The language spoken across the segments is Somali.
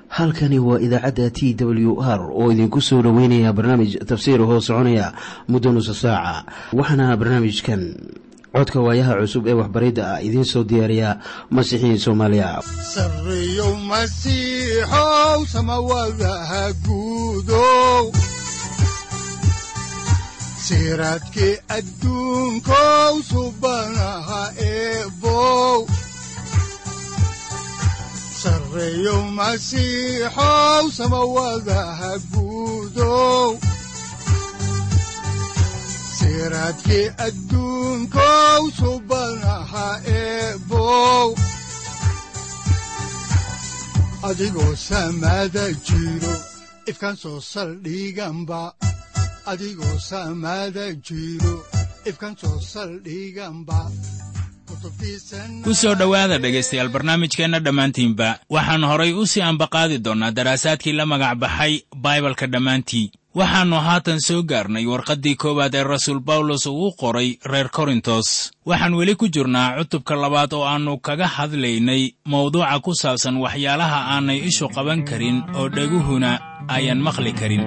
halkani waa idaacadda t w r oo idinku soo dhoweynaya barnaamij tafsiir hoo soconaya muddo nusa saaca waxaana barnaamijkan codka waayaha cusub ee waxbaridda ah idiin soo diyaariya masiixiin soomaaliya sareyow masiixow samawadaha guudow siraadkii adduunkow subanaha eebow sareyow masiixow samawadaha guudow siraadkii adduunkow subanaha eebow adigoo samaada jiro ifkaan soo saldhiganba adigoo samaada jiro ifkaan soo saldhiganba ku soo dhowaada dhegaystayaal barnaamijkeenna dhammaantiinba waxaan horay u sii ambaqaadi doonnaa daraasaadkii la magac baxay baibalka dhammaantii waxaannu haatan soo gaarnay warqaddii koowaad ee rasuul bawlos uu u qoray reer korintos waxaan weli ku jirnaa cutubka labaad oo aannu kaga hadlaynay mawduuca ku saabsan waxyaalaha aanay ishu qaban karin oo dheguhuna ayan maqli karin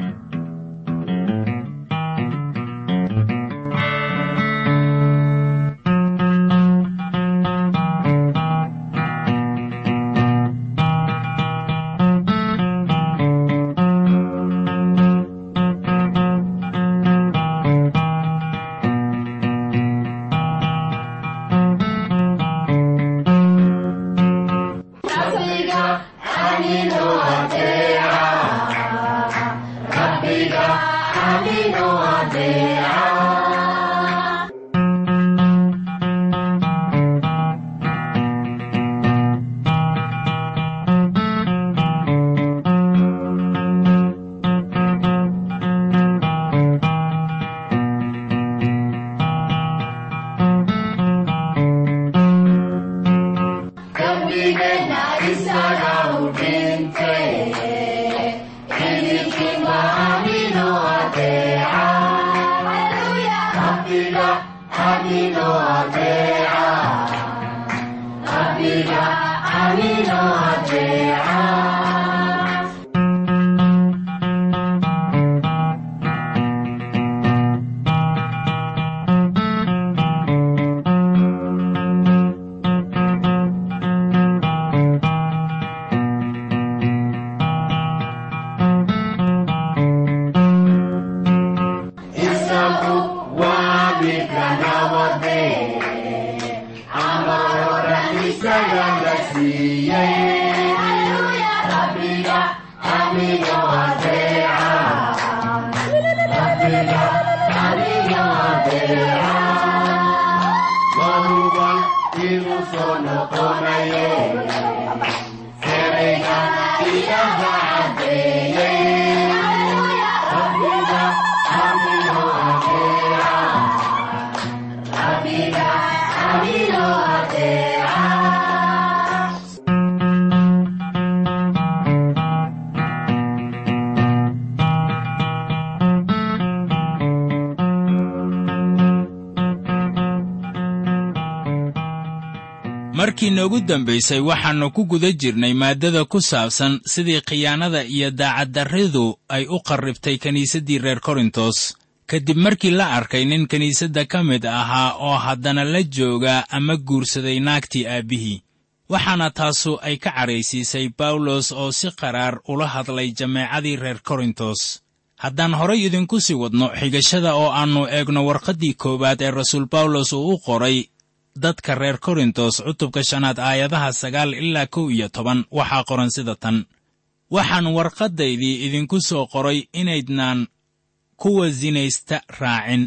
markii noogu dambaysay waxaannu ku guda jirnay maaddada ku saabsan sidii khiyaanada iyo daacaddarridu ay u qarribtay kiniisaddii reer korintos kadib markii la arkay nin kiniisadda ka mid ahaa oo haddana la jooga ama guursaday naagtii aabbihii waxaana taasu ay ka cadhaysiisay bawlos oo si qaraar ula hadlay jameecadii reer korintos haddaan horay idinku sii wadno xigashada oo aannu eegno warqaddii koowaad ee rasuul bawlos uu u qoray dadka reer korintos cutubka shanaad aayadaha sagaal ilaa kow iyo toban waxaa qoran sida tan waxaan warqaddaydii idinku soo qoray inaydnaan kuwa sinaysta raacin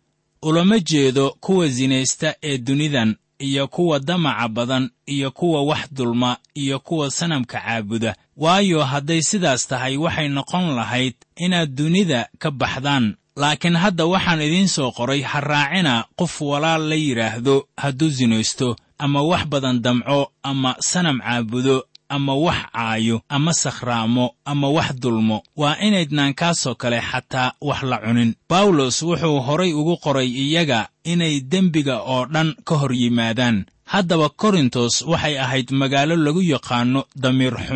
ulama jeedo kuwa sinaysta ee dunidan iyo kuwa damaca badan iyo kuwa wax dulma iyo kuwa sanamka caabuda waayo hadday sidaas tahay waxay noqon lahayd inaad dunida ka baxdaan laakiin hadda waxaan idiin soo qoray ha raacina qof walaal la yidhaahdo hadduu sinaysto ama wax badan damco ama sanam caabudo ama wax caayo ama sakhraamo ama wax dulmo waa inaydnaan kaasoo kale xataa wax la cunin bawlos wuxuu horay ugu qoray iyaga inay dembiga oo dhan ka hor yimaadaan haddaba korintos waxay ahayd magaalo lagu yaqaanno damiir xumi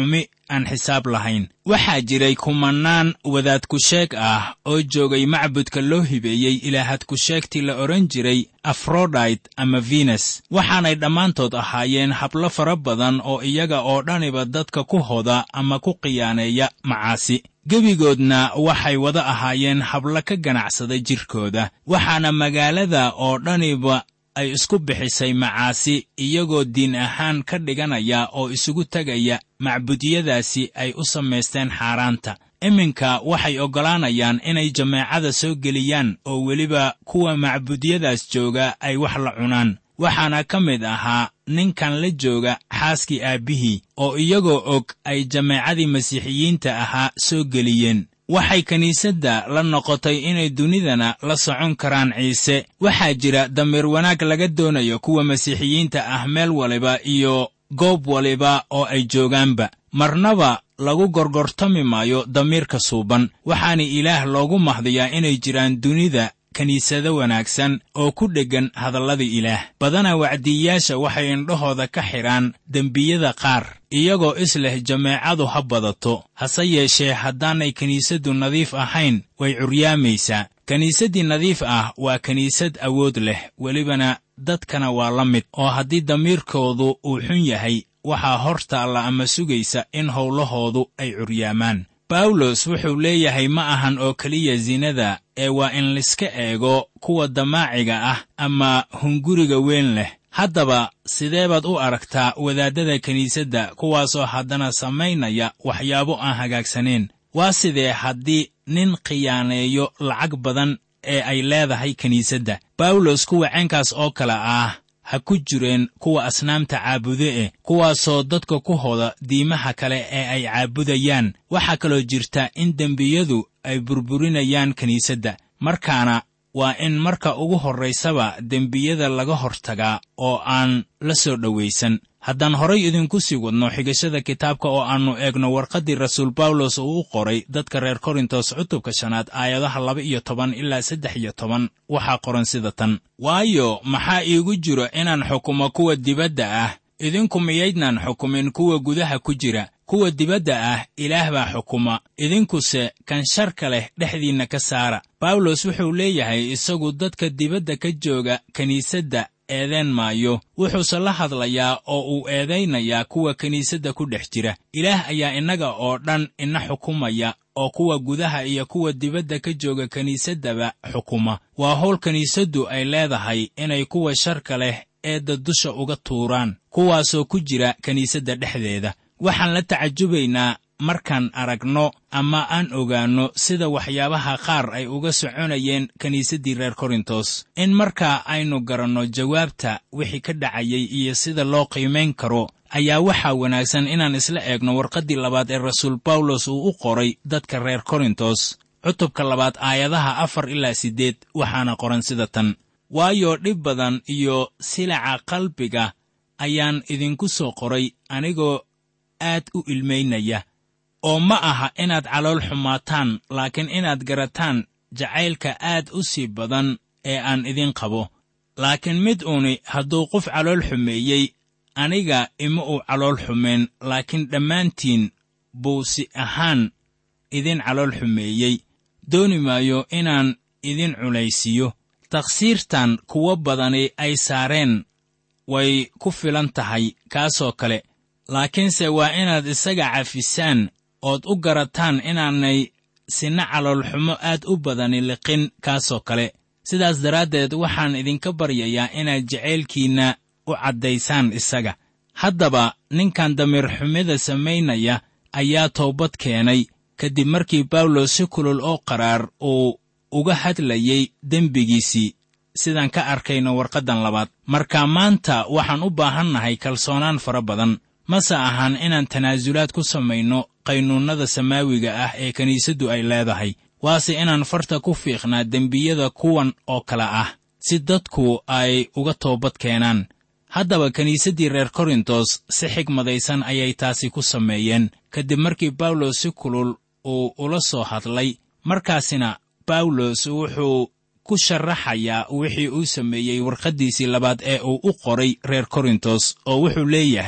aan xisaab lahayn waxaa jiray kumannaan wadaadkusheeg ah oo joogay macbudka loo hibeeyey ilaahadkusheegtii la odhan jiray afrodite ama venes waxaanay dhammaantood ahaayeen hablo fara badan oo iyaga oo dhaniba dadka ku hoda ama ku khiyaaneeya macaasi gebigoodna waxay wada ahaayeen hablo ka ganacsada jirkooda waxaana magaalada oo dhaniba ay isku bixisay macaasi iyagoo diin ahaan ka dhiganaya oo isugu tegaya macbudyadaasi ay u samaysteen xaaraanta iminka waxay oggolaanayaan inay jameecada soo geliyaan oo weliba kuwa macbudyadaas jooga ay wax la cunaan waxaana ka mid ahaa ninkan la jooga xaaskii aabbihii oo iyagoo og ay jameecadii masiixiyiinta ahaa soo geliyeen waxay kiniisadda la noqotay inay dunidana la socon karaan ciise waxaa jira damiir wanaag laga doonayo kuwa masiixiyiinta ah meel waliba iyo goob waliba oo ay joogaanba marnaba lagu gorgortami maayo damiirka suuban waxaana ilaah loogu mahdiyaa inay jiraan dunida kiniisado wanaagsan oo ku dheggan hadallada ilaah badana wacdiyayaasha waxay indhahooda ka xidhaan dembiyada qaar iyagoo isleh jameecadu ha badato hase yeeshee haddaanay kiniisaddu nadiif ahayn way curyaamaysaa kiniisaddii nadiif ah waa kiniisad awood leh welibana dadkana waa la mid oo haddii damiirkoodu uu xun yahay waxaa hor taalla ama sugaysa in howlahoodu ay curyaamaan bawlos wuxuu leeyahay ma ahan oo keliya sinada ee waa in liska eego kuwa damaaciga ah ama hunguriga weyn leh haddaba sidee baad u aragtaa wadaaddada kiniisadda kuwaasoo haddana samaynaya waxyaabo aan hagaagsaneen waa sidee haddii nin khiyaaneeyo lacag badan ee ay leedahay kiniisadda bawlos kuwa ceenkaas oo kale ah ha ku jireen kuwa asnaamta caabude eh kuwaasoo dadka ku hoda diimaha kale ee ay caabudayaan waxaa kaloo jirta in dembiyadu ay burburinayaan kiniisadda markaana waa in marka ugu horraysaba dembiyada laga hortagaa oo aan la soo dhowaysan haddaan horay idinku sii wadno xigashada kitaabka oo aannu eegno warqaddii rasuul bawlos uu u qoray dadka reer korintos cutubka shanaad aayadaha laba iyo toban ilaa saddex iyo toban waxaa qoran sida tan waayo maxaa iigu jiro inaan xukumo kuwa dibadda ah idinku miyaydnaan xukumin kuwa gudaha ku jira kuwa dibadda ah ilaah baa xukuma idinkuse kan sharka leh dhexdiinna ka saara bawlos wuxuu leeyahay isagu dadka dibadda ka jooga kiniisadda eedeen maayo wuxuuse la hadlayaa oo uu eedaynayaa kuwa kiniisadda ku dhex jira ilaah ayaa innaga oo dhan ina xukumaya oo kuwa gudaha iyo kuwa dibadda ka jooga kiniisaddaba xukuma waa howl kiniisaddu ay leedahay inay kuwa sharka leh eedda dusha uga tuuraan kuwaasoo ku jira kiniisadda dhexdeeda waxaan la tacajubaynaa markaan aragno ama aan ogaanno sida waxyaabaha qaar ay uga soconayeen kiniisaddii reer korintos in markaa aynu garanno jawaabta wixii ka dhacayay iyo sida loo qiimayn karo ayaa waxaa wanaagsan inaan isla eegno warqaddii labaad ee rasuul bawlos uu u qoray dadka reer korintos cutubka labaad aayadaha afar ilaa siddeed waxaana qoran sida tan waayo dhib badan iyo silaca qalbiga ayaan idinku soo qoray anigoo aad u ilmaynaya oo ma aha inaad calool xumaataan laakiin inaad garataan jacaylka aad u sii badan ee aan idin qabo laakiin mid uuni hadduu qof calool xumeeyey aniga ima uu calool xumeen laakiin dhammaantiin buu si ahaan idin calool xumeeyey dooni maayo inaan idin culaysiiyo takhsiirtan kuwo badani ay saareen way ku filan tahay kaasoo kale laakiinse waa inaad isaga cafisaan ood u garataan inaanay sinna caloolxumo aad u badani liqin kaasoo kale sidaas daraaddeed waxaan idinka baryayaa inaad jacaylkiinna u caddaysaan isaga haddaba ninkan damiirxumida samaynaya ayaa toobad keenay kadib markii bawlos si kulul oo qaraar uu uga hadlayey dembigiisii sidaan ka arkayno warqaddan labaad marka maanta waxaan u baahannahay kalsoonaan fara badan mase ahan inaan tanaasulaad ku samayno qaynuunnada samaawiga ah ee kiniisaddu ay leedahay waase inaan farta ku fiiqnaa dembiyada kuwan oo kale ah si dadku ay uga toobad keenaan haddaba kiniisaddii reer korintos si xigmadaysan ayay taasi ku sameeyeen kadib markii bawlos si kulul uu ula soo hadlay markaasina bawlos wuxuu ku sharaxayaa wixii uu sameeyey warqaddiisii labaad ee uu u qoray reer korintos oo wuxuu leeyahay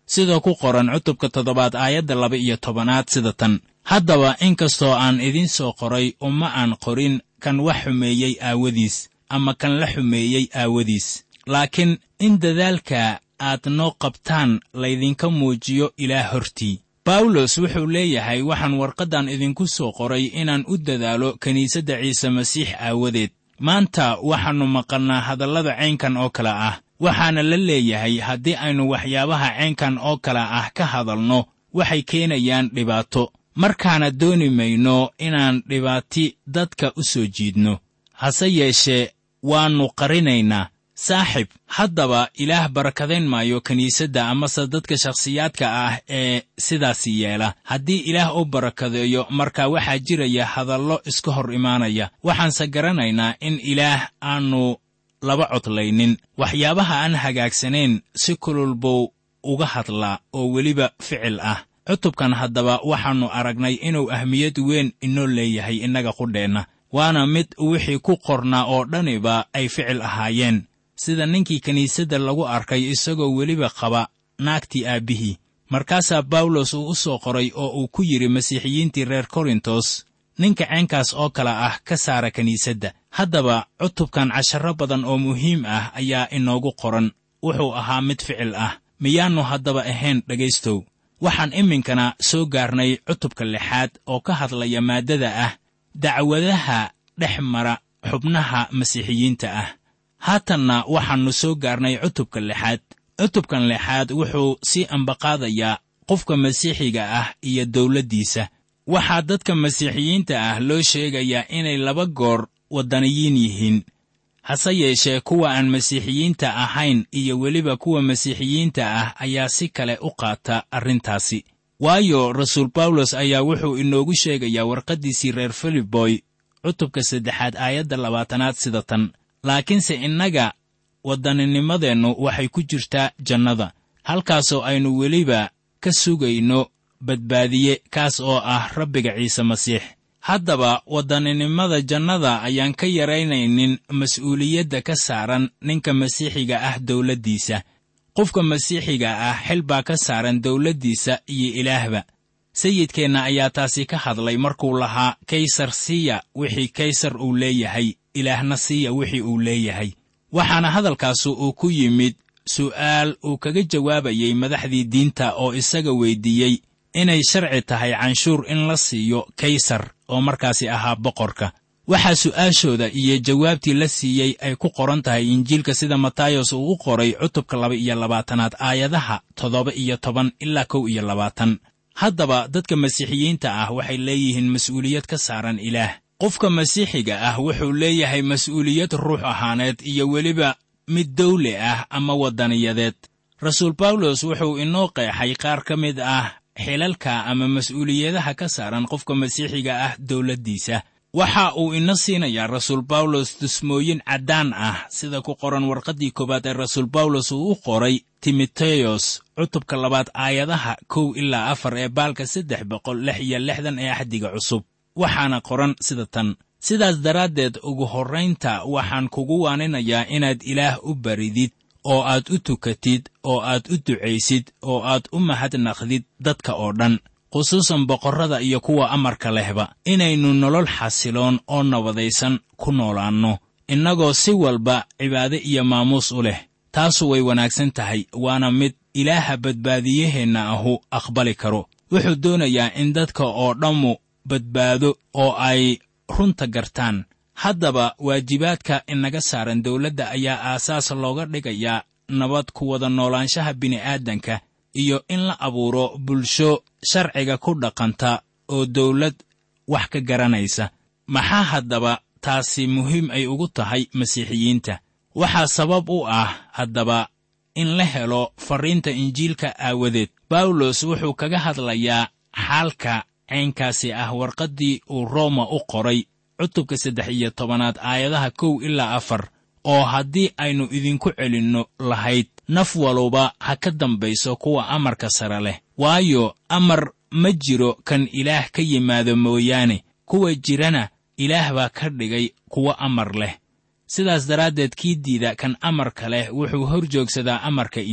sida ku qoran cutubka toddobaad aayadda laba iyo tobanaad sida tan haddaba inkastoo aan idiin soo qoray uma aan qorin kan wax xumeeyey aawadiis ama kan la xumeeyey aawadiis laakiin in dadaalka aad noo qabtaan laydinka muujiyo ilaah hortii bawlos wuxuu leeyahay waxaan warqaddan idinku soo qoray inaan u dadaalo kiniisadda ciise masiix aawadeed maanta waxaannu maqalnaa hadallada caynkan oo kale ah waxaana la leeyahay haddii aynu waxyaabaha caynkan oo kale ah ka hadalno waxay keenayaan dhibaato markaana dooni mayno inaan dhibaati dadka u soo jiidno hase yeeshee waannu qarinaynaa saaxib haddaba ilaah barakadayn maayo kiniisadda amase dadka shakhsiyaadka ah ee sidaasi yeela haddii ilaah u barakadeeyo marka waxaa jiraya hadallo iska hor imaanaya waxaanse garanaynaa in ilaah aannu laba codlaynin waxyaabaha aan hagaagsanayn si kulul buu uga hadlaa oo weliba ficil ah cutubkan haddaba waxaannu aragnay inuu ahmiyad weyn inoo leeyahay innaga qudheenna waana mid wixii ku qornaa oo dhaniba ay ficil ahaayeen sida ninkii kiniisadda lagu arkay isagoo weliba qaba naagtii aabbihii markaasaa bawlos uu u soo qoray oo uu ku yidhi masiixiyiintii reer korintos ninka ceenkaas oo kale ah ka saara kiniisadda haddaba cutubkan casharro badan oo muhiim ah ayaa inoogu qoran wuxuu ahaa mid ficil ah miyaannu haddaba ahayn dhegaystow waxaan iminkana soo gaarnay cutubka lixaad oo ka hadlaya maaddada ah dacwadaha dhex mara xubnaha masiixiyiinta ah haatanna waxaannu soo gaarnay cutubka lixaad cutubkan lixaad wuxuu sii ambaqaadayaa qofka masiixiga ah iyo dawladdiisa waxaa dadka masiixiyiinta ah loo sheegayaa inay laba goor waddaniyiin yihiin hase yeeshee kuwa aan masiixiyiinta ahayn iyo weliba kuwa masiixiyiinta ah ayaa si kale u qaata arrintaasi waayo rasuul bawlos ayaa wuxuu inoogu sheegayaa warqaddiisii reer filiboy cutubka saddexaad aayadda labaatanaad sida tan laakiinse innaga waddaninimadeennu waxay ku jirtaa jannada halkaasoo aynu weliba ka sugayno badbaadiye kaas oo ah rabbiga ciise masiix haddaba waddaninimada jannada ayaan ka yaraynaynin mas'uuliyadda ka saaran ninka masiixiga ah dawladdiisa qofka masiixiga ah xil baa ka saaran dawladdiisa iyo ilaahba sayidkeenna ayaa taasi ka hadlay markuu lahaa kaysar siiya wixii kaysar uu leeyahay ilaahna siiya wixii uu leeyahay waxaana hadalkaasu uu ku yimid su'aal uu kaga jawaabayey madaxdii diinta oo isaga weyddiiyey inay sharci tahay canshuur in la siiyo kaysar oo markaasi ahaa boqorka waxaa su'aashooda iyo jawaabtii la siiyey ay ku qoran tahay injiilka sida matayos uu u qoray cutubka laba iyo labaatanaad aayadaha toddoba iyo toban ilaa kow iyo labaatan haddaba dadka masiixiyiinta ah waxay leeyihiin mas'uuliyad ka saaran ilaah qofka masiixiga ah wuxuu leeyahay mas'uuliyad ruux ahaaneed iyo weliba mid dawle ah ama waddaniyadeed rasuul bawlos wuxuu inoo qeexay qaar ka mid ah xilalka ama mas'uuliyadaha ka saaran qofka masiixiga ah dawladdiisa waxa uu ina siinayaa rasuul bawlos dusmooyin caddaan ah sida ku qoran warqaddii koowaad ee rasuul bawlos uu u qoray timoteyos cutubka labaad aayadaha kow ilaa afar ee baalka saddex boqol lix iyo lixdan ee axdiga cusub waxaana qoran sida tan sidaas daraaddeed ugu horraynta waxaan kugu waaninayaa inaad ilaah u baridid oo aad u tukatid oo aad u ducaysid oo aad u mahadnaqdid dadka oo dhan khusuusan boqorrada iyo kuwa amarka lehba inaynu nolol xasiloon oo nabadaysan ku noolaanno innagoo si walba cibaade iyo maamuus u leh taasu way wanaagsan tahay waana mid ilaaha badbaadiyaheenna ahu aqbali karo wuxuu doonayaa in dadka oo dhammu badbaado oo ay runta gartaan haddaba waajibaadka inaga saaran dawladda ayaa aasaas looga dhigayaa nabad ku wada noolaanshaha bini'aadanka iyo in la abuuro bulsho sharciga ku dhaqanta oo dawlad wax ka garanaysa maxaa haddaba taasi muhiim ay ugu tahay masiixiyiinta waxaa sabab u ah haddaba in la helo farriinta injiilka aawadeed bawlos wuxuu kaga hadlayaa xaalka caynkaasi ah warqaddii uu rooma u qoray cutubka saddex iyo tobanaad aayadaha kow ilaa afar oo haddii aynu idinku celinno lahayd naf waluba ha ka dambayso kuwa amarka sare leh waayo amar ma jiro kan ilaah ka yimaado mooyaane kuwa jirana ilaah baa ka dhigay kuwa amar leh sidaas daraaddeed kii diida kan amarka leh wuxuu hor joogsadaa amarka ilaah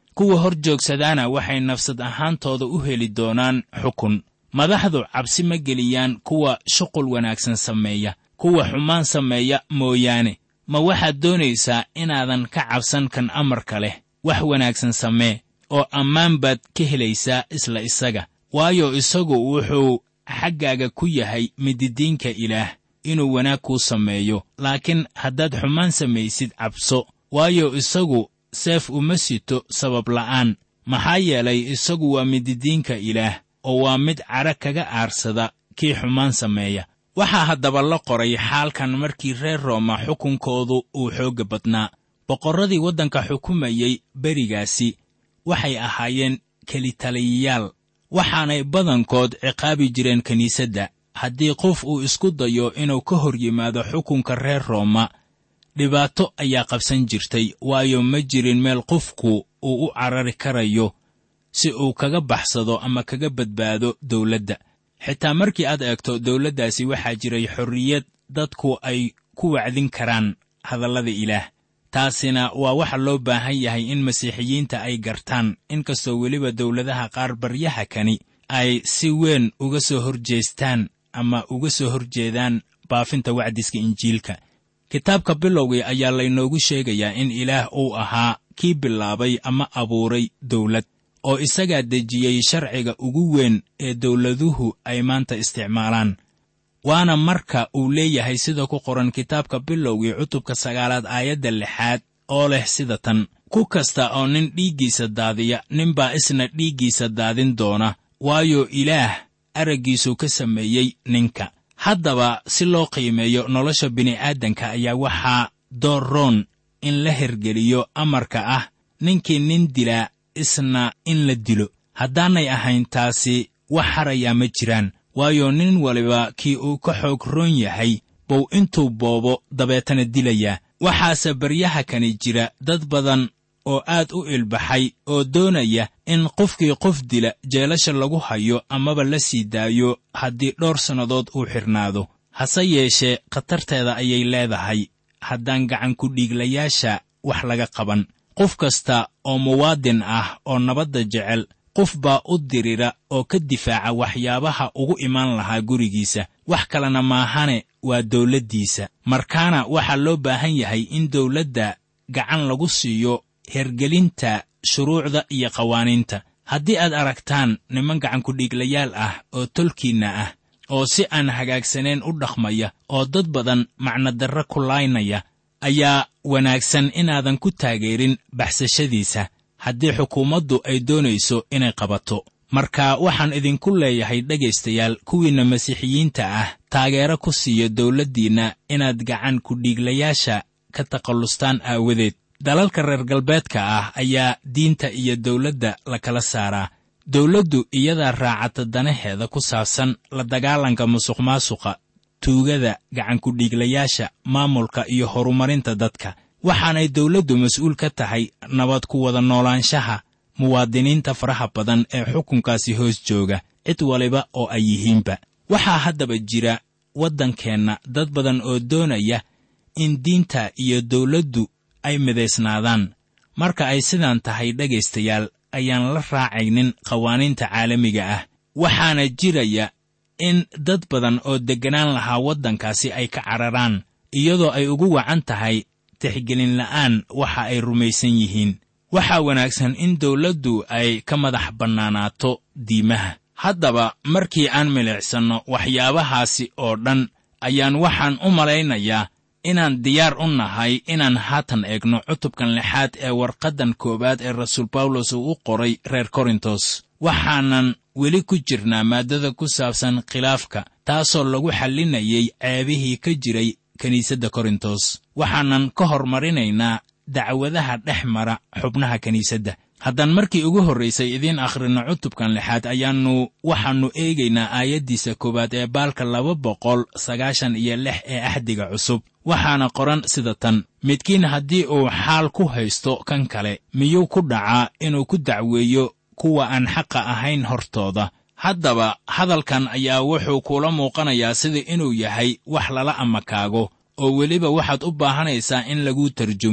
kuwa hor joogsadaana waxay nafsad ahaantooda u heli doonaan xukun madaxdu cabsi ma geliyaan kuwa shuqul wanaagsan sameeya kuwa xumaan sameeya mooyaane ma waxaad doonaysaa inaadan ka cabsan kan amarka leh wax wanaagsan samee oo ammaan baad ka helaysaa isla isaga waayo isagu wuxuu xaggaaga ku yahay mididiinka ilaah inuu wanaag kuu sameeyo laakiin haddaad xumaan samaysid cabso waayo isagu seef uma sito sabab la'aan maxaa yeelay isagu waa mididiinka ilaah oo waa mid cadho kaga aarsada kii xumaan sameeya waxaa haddaba la qoray xaalkan markii reer rooma xukunkoodu uu xoogga badnaa boqorradii waddanka xukumayey berigaasi waxay ahaayeen kelitaliyayaal waxaanay badankood ciqaabi jireen kiniisadda haddii qof uu isku dayo inuu ka hor yimaado xukunka reer rooma dhibaato ayaa qabsan jirtay waayo ma jirin meel qofku uu u carari karayo si uu kaga baxsado ama kaga badbaado dawladda xitaa markii aad eegto dawladdaasi waxaa jiray xorriyad dadku ay ku wacdin karaan hadallada ilaah taasina waa waxa loo baahan yahay in masiixiyiinta ay gartaan inkastoo weliba dawladaha qaar baryaha kani ay si weyn uga soo horjeestaan ama uga soo horjeedaan baafinta wacdiska injiilka kitaabka bilowgii ayaa laynoogu sheegayaa in ilaah uu ahaa kii bilaabay ama abuuray dawlad oo isagaa dejiyey sharciga ugu weyn ee dawladuhu ay maanta isticmaalaan waana marka uu leeyahay sida ku qoran kitaabka bilowgii cutubka sagaalaad aayadda lixaad oo leh sida tan ku kasta oo nin dhiiggiisa daadiya ninbaa isna dhiiggiisa daadin doona waayo ilaah araggiisuu ka sameeyey ninka haddaba si loo qiimeeyo nolosha bini'aadanka ayaa waxaa door roon in la hergeliyo amarka ah ninkii nin dilaa isna in la dilo haddaanay ahayn taasi wax harayaa ma jiraan waayo nin waliba kii uu ka xoog roon yahay buu intuu boobo dabeetana dilayaa waxaase baryaha kani jira dad badan oo aad u ilbaxay oo doonaya in qofkii qof dila jeelasha lagu hayo amaba la sii daayo haddii dhowr sannadood uu xidhnaado hase yeeshee khatarteeda ayay leedahay haddaan gacankudhiiglayaasha wax laga qaban qof kasta oo muwaadin ah oo nabadda jecel qof baa u dirira oo ka difaaca waxyaabaha ugu imaan lahaa gurigiisa wax kalena maahane waa dawladdiisa markaana waxaa loo baahan yahay in dawladda gacan lagu siiyo hergelinta shuruucda iyo qawaaniinta haddii aad aragtaan niman gacankudhiiglayaal ah oo tolkiinna ah oo si aan hagaagsaneen u dhaqmaya oo dad badan macnodarre ku laynaya ayaa wanaagsan inaadan ku taageerin baxsashadiisa haddii xukuumaddu ay doonayso inay qabato marka waxaan idinku leeyahay dhegaystayaal kuwiinna masiixiyiinta ah taageero ku siiyo dawladdiinna inaad gacan kudhiiglayaasha ka takhallustaan aawadeed dalalka reer galbeedka ah ayaa diinta iyo dawladda la kala saaraa dawladdu iyadaa raacata danaheeda ku saabsan la dagaalanka musuqmaasuqa tuugada gacankudhiiglayaasha maamulka iyo horumarinta dadka waxaanay dawladdu mas'uul ka tahay nabad ku wada noolaanshaha muwaadiniinta faraha badan ee xukunkaasi hoos jooga cid waliba oo ay yihiinba waxaa haddaba jira waddankeenna dad badan oo doonaya in diinta iyo dawladdu ay midaysnaadaan marka ay sidaan tahay dhegaystayaal ayaan la raacaynin qawaaniinta caalamiga ah waxaana jiraya in dad badan oo degganaan lahaa waddankaasi ay ka cararaan iyadoo ay ugu wacan tahay tixgelin la'aan waxa ay rumaysan yihiin waxaa wanaagsan in dawladdu ay ka madax bannaanaato diimaha haddaba markii aan milicsanno waxyaabahaasi oo dhan ayaan waxaan u malaynayaa inaan diyaar u nahay inaan haatan eegno cutubkan lixaad ee warqaddan koowaad ee rasuul bawlos uu u qoray reer korintos waxaanan weli ku jirnaa maaddada ku saabsan khilaafka taasoo lagu xallinayay ceebihii ka jiray kiniisadda korintos waxaanan ka hormarinaynaa dacwadaha dhex mara xubnaha kiniisadda haddaan markii ugu horraysay idiin akhrinno cutubkan lixaad ayaannu waxaannu eegaynaa aayaddiisa koowaad ee baalka laba boqol sagaashan iyo lix ee axdiga cusub waxaana qoran sida tan midkiin haddii uu xaal ku haysto kan kale miyuu ku dhacaa inuu ku dacweeyo kuwa aan xaqa ahayn hortooda haddaba hadalkan ayaa wuxuu kuula muuqanayaa sida inuu yahay wax lala amakaago oo weliba waxaad u baahanaysaa in laguu tarjumo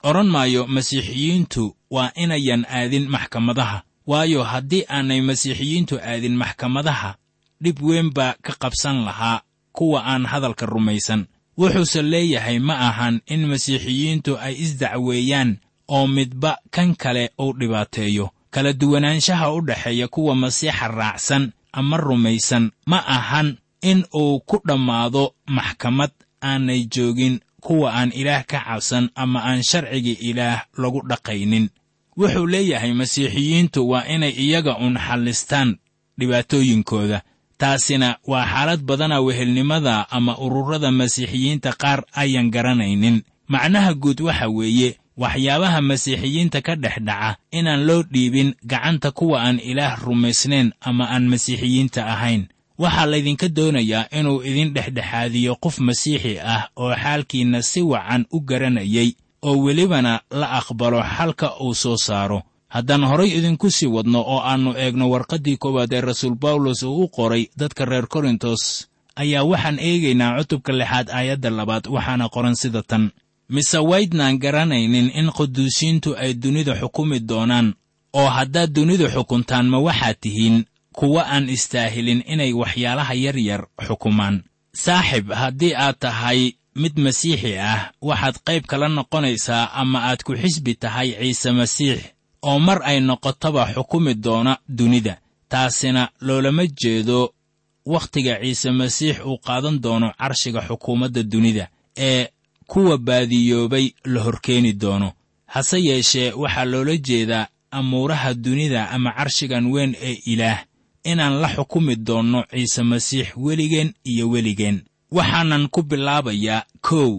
odhan maayo masiixiyiintu waa inayan aadin maxkamadaha waayo haddii aanay masiixiyiintu aadin maxkamadaha dhib weyn baa ka qabsan lahaa kuwa aan hadalka rumaysan wuxuuse leeyahay ma ahan in masiixiyiintu ay isdacweeyaan oo midba kan kale uu dhibaateeyo kala duwanaanshaha u dhexeeya kuwa masiixa raacsan ama rumaysan ma ahan in uu ku dhammaado maxkamad aanay joogin kuwa aan ilaah ka cabsan ama aan sharciga ilaah lagu dhaqaynin wuxuu leeyahay masiixiyiintu waa inay iyaga un xallistaan dhibaatooyinkooda taasina waa xaalad badana wehelnimada ama ururada masiixiyiinta qaar ayan garanaynin macnaha guud waxa weeye waxyaabaha masiixiyiinta ka dhex dhaca inaan loo dhiibin gacanta kuwa aan ilaah rumaysnayn ama aan masiixiyiinta ahayn waxaa laydinka doonayaa inuu idin dhexdhexaadiyo qof masiixi ah oo xaalkiinna si wacan u garanayay oo welibana la aqbalo xalka uu soo saaro haddaan horay idinku sii wadno oo aannu eegno warqaddii koowaad ee rasuul bawlos uu u qoray dadka reer korintos ayaa waxaan eegaynaa cutubka lixaad aayadda labaad waxaana qoran sida tan mise waydnaan garanaynin in quduusiintu ay dunida xukumi doonaan oo haddaad dunidu xukuntaan ma waxaad tihiin kuwa aan istaahilin inay waxyaalaha yar yar xukumaan saaxib haddii aad tahay mid masiixi ah waxaad qayb kala noqonaysaa ama aad ku xisbi tahay ciise masiix oo mar ay noqotaba xukumi doona dunida taasina loolama jeedo wakhtiga ciise masiix uu qaadan doono carshiga xukuumadda dunida ee kuwa baadiyoobay la horkeeni doono hase yeeshee waxaa loola jeedaa amuuraha dunida ama carshigan weyn ee ilaah inaan la xukumi doonno ciise masiix weligeen iyo weligeen waxaanan ku bilaabayaa kow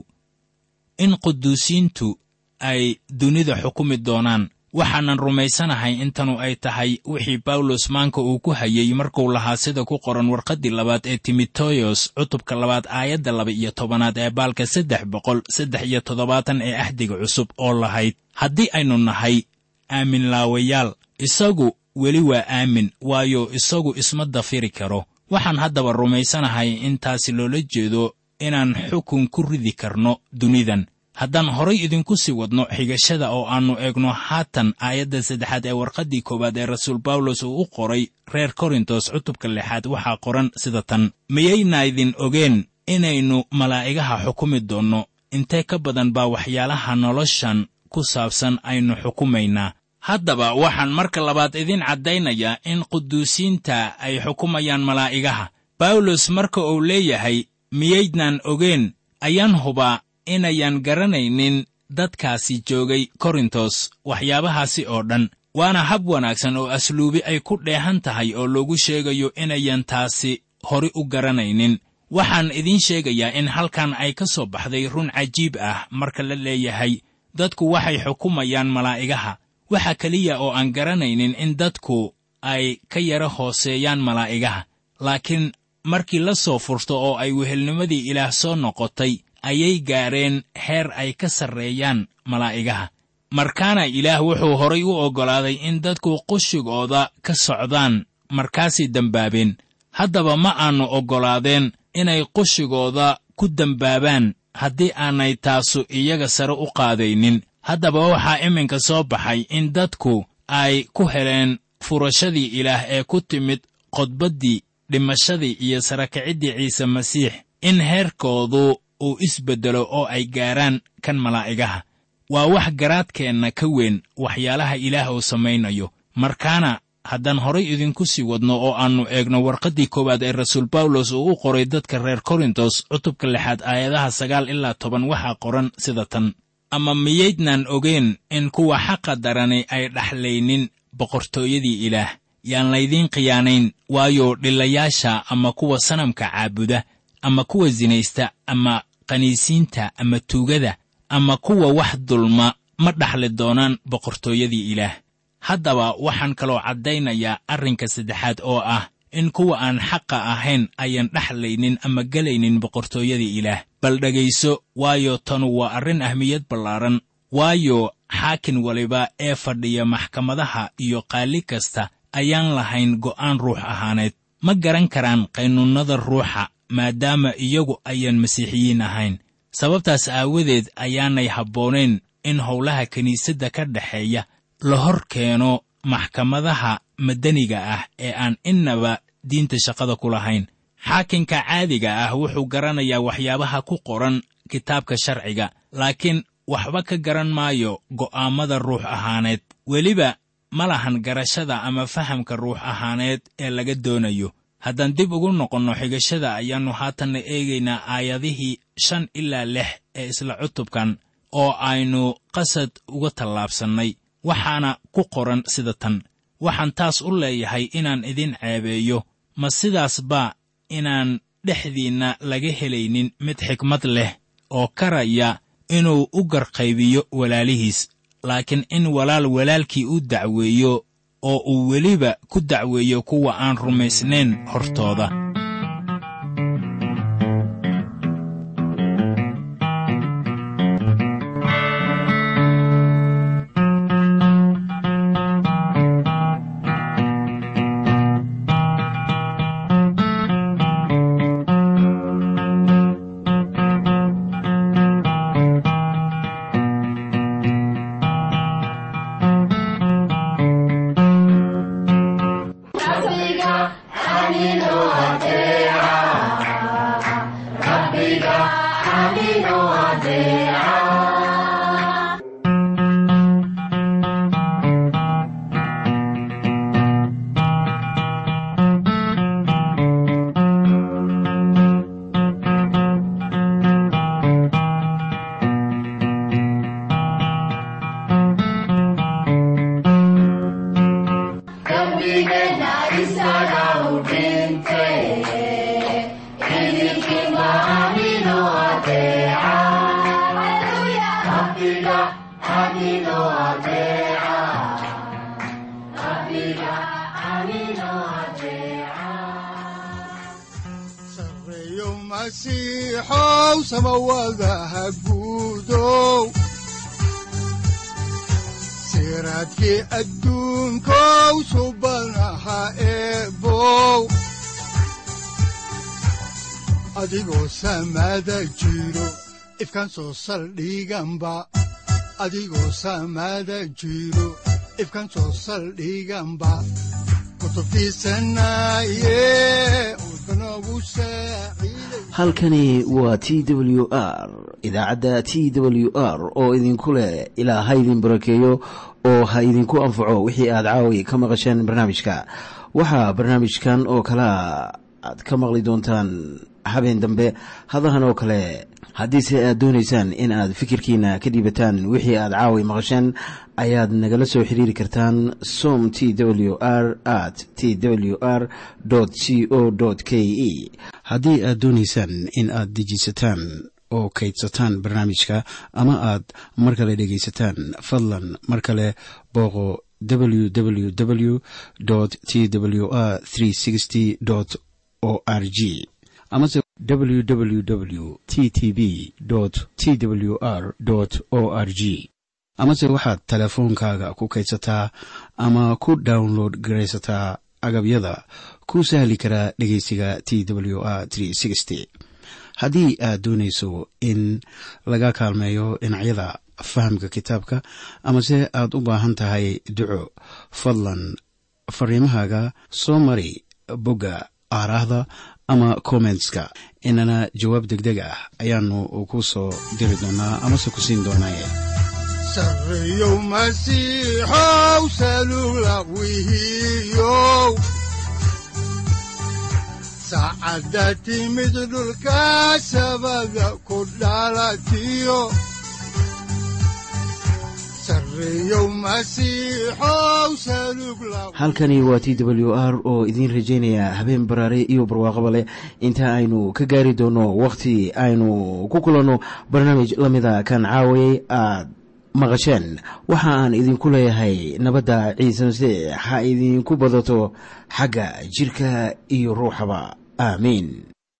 in quduusiintu ay dunida xukumi doonaan waxaanan rumaysanahay intanu ay tahay wixii bawlos maanka uu ku hayey markuu lahaa sida ku qoran warqaddii labaad ee timoteyos cutubka labaad aayadda laba iyo tobanaad ee baalka saddex boqol saddex iyo toddobaatan ee ahdiga cusub oo lahayd haddii aynu nahay aamin laawayaal isagu weli waa aamin waayo isagu isma dafiri karo waxaan haddaba rumaysanahay in taasi loola jeedo inaan xukun ku ridi karno dunidan haddaan horay idinku sii wadno xigashada oo aannu eegno haatan aayadda saddexaad ee warqaddii koowaad ee rasuul bawlos uu u qoray reer korintos cutubka lixaad waxaa qoran sida tan miyaynaydin ogeen inaynu malaa'igaha xukumi doonno intee ka badan baa waxyaalaha noloshan ku saabsan aynu xukumaynaa haddaba waxaan marka labaad idin caddaynayaa in quduusiinta ay xukumayaan malaa'igaha bawlos marka uu leeyahay miyaydnaan ogeen ayaan hubaa inayan garanaynin dadkaasi joogay korintos waxyaabahaasi oo dhan waana hab wanaagsan oo asluubi ay ku dheehan tahay oo loogu sheegayo inayan taasi hori u garanaynin waxaan idiin sheegayaa in halkan ay ka soo baxday run cajiib ah marka la leeyahay dadku waxay xukumayaan malaa'igaha waxa keliya oo aan garanaynin in dadku ay ka yara hooseeyaan malaa'igaha laakiin markii la soo furto oo ay wehelnimadii ilaah soo noqotay ayay gaadheen heer ay ka sarreeyaan malaa'igaha markaana ilaah wuxuu horay u oggolaaday in dadku qushigooda ka socdaan markaasay dembaabeen haddaba ma aannu oggolaadeen inay qushigooda ku dembaabaan haddii aanay taasu iyaga sare u qaadaynin haddaba waxaa iminka soo baxay in dadku ay ku heleen furashadii ilaah ee ku timid qodbaddii dhimashadii iyo sarakiciddii ciise masiix in heerkoodu uu isbeddelo oo ay gaaraan kan malaa'igaha waa wax garaadkeenna ka weyn waxyaalaha ilaah uu samaynayo markaana haddaan horay idinku sii wadno oo aannu eegno warqaddii koowaad ee rasuul bawlos uu u qoray dadka reer korintos cutubka lixaad aayadaha sagaal ilaa toban waxaa qoran sida tan ama miyaydnaan ogeen in kuwa xaqa darani ay dhaxlaynin boqortooyadii ilaah yaan laydiin khiyaanayn waayo dhillayaasha ama kuwa sanamka caabuda ama kuwa sinaysta ama qaniisiinta ama tuugada ama kuwa wax dulma ma dhaxli doonaan boqortooyadii ilaah haddaba waxaan kaloo caddaynayaa arrinka saddexaad oo ah in kuwa aan xaqa ahayn ayan dhexlaynin ama gelaynin boqortooyadii ilaah bal dhegayso waayo tanu waa arrin ahmiyad ballaaran waayo xaakin waliba ee fadhiya maxkamadaha iyo qaali kasta ayaan lahayn go'aan ruux ahaaneed ma garan karaan qaynuunnada ruuxa maadaama iyagu ayan masiixiyiin ahayn sababtaas aawadeed ayaanay habboonayn in howlaha kiniisadda ka dhexeeya la hor keeno maxkamadaha madaniga ah ee aan innaba diinta shaqada ku lahayn xaakinka caadiga ah wuxuu garanayaa waxyaabaha ku qoran kitaabka sharciga laakiin waxba ka garan maayo go'aammada ruux ahaaneed weliba ma lahan garashada ama fahamka ruux ahaaneed ee laga doonayo haddaan dib ugu noqonno xigashada ayaannu haatanna eegaynaa aayadihii shan ilaa lix ee isla cutubkan oo aynu qasad uga tallaabsannay waxaana ku qoran sida tan waxaan taas u leeyahay inaan idin ceebeeyo ma sidaas baa inaan dhexdiinna laga helaynin mid xikmad leh oo karaya inuu u garqaybiyo walaalihiis laakiin in walaal walaalkii u dacweeyo oo uu weliba ku dacweeyo kuwa aan rumaysnayn hortooda sareeyo masiixow samawadaha guudow siraadkii adduunkow subanaha eebow adigoo samada jiro ifkaan soo saldhiganba adigoo samada jiro ifkaan soo saldhiganba kutubtiisanaye udbanogu saaciiday halkani waa t w r idaacadda t w r oo idinku leh ilaa ha idin barakeeyo oo ha idinku anfaco wixii aad caawi ka maqasheen barnaamijka waxaa barnaamijkan oo kalea aad ka maqli doontaan habeen dambe hadahan oo kale haddiise aad doonaysaan in aad fikirkiina ka dhiibataan wixii aad caawi maqasheen ayaad nagala soo xiriiri kartaan som t w r at t w r c o k e haddii aad doonaysaan in aad dejiisataan oo kaydsataan barnaamijka ama aad mar kale dhegaysataan fadlan mar kale booqo www t w r o r g amase www t t b t w r o r g amase waxaad teleefoonkaaga ku kaydsataa ama ku download garaysataa agabyada ku sahli karaa dhegeysiga t w r haddii aad doonayso in laga kaalmeeyo dhinacyada fahamka kitaabka amase aad u baahan tahay duco fadlan fariimahaaga soo mari bogga aaraahda ama kommentska inana jawaab degdeg ah ayaanu ku soo diri doonaa amase ku siin doonaaye sareeyow masiixow salula wihiyow saacadda timid dhulka sabada ku dhalatiyo sareeyow masiixow salug la halkani waa t w r oo idiin rajaynaya habeen baraare iyo barwaaqaba leh inta aynu ka gaari doono wakhti aynu ku kulanno barnaamij la mida kan caawayay aad maqasheen waxa aan idinku leeyahay nabadda ciise masiix ha idinku badato xagga jidhka iyo ruuxaba aamiin